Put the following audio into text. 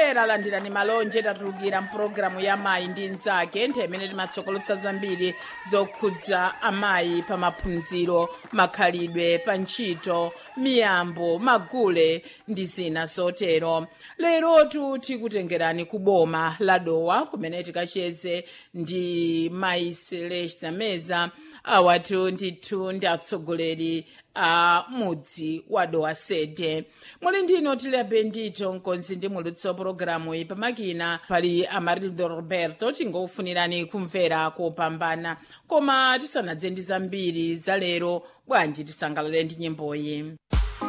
omvera landirani malonje tatulukira mpulogalamu ya mayi ndi nzake nthawi imene timatsokolotsa zambiri zokhudza amayi pa maphunziro makhalidwe pa ntchito miyambo magule ndi zina zotero lerotu tikutengerani ku boma la dowa kumene tikacheze ndi mayi celesta meza awatu ndithu ndi atsogoleri a mudzi wa dowa sede muli ndino tilibe ndito mkonzi ndi mulutso pologalamu iyi pamakina pali amarildo roberto tingokufunirani kumvera kopambana koma tisanadze ndi zambiri za lero bwanji tisangalale ndi nyimboyi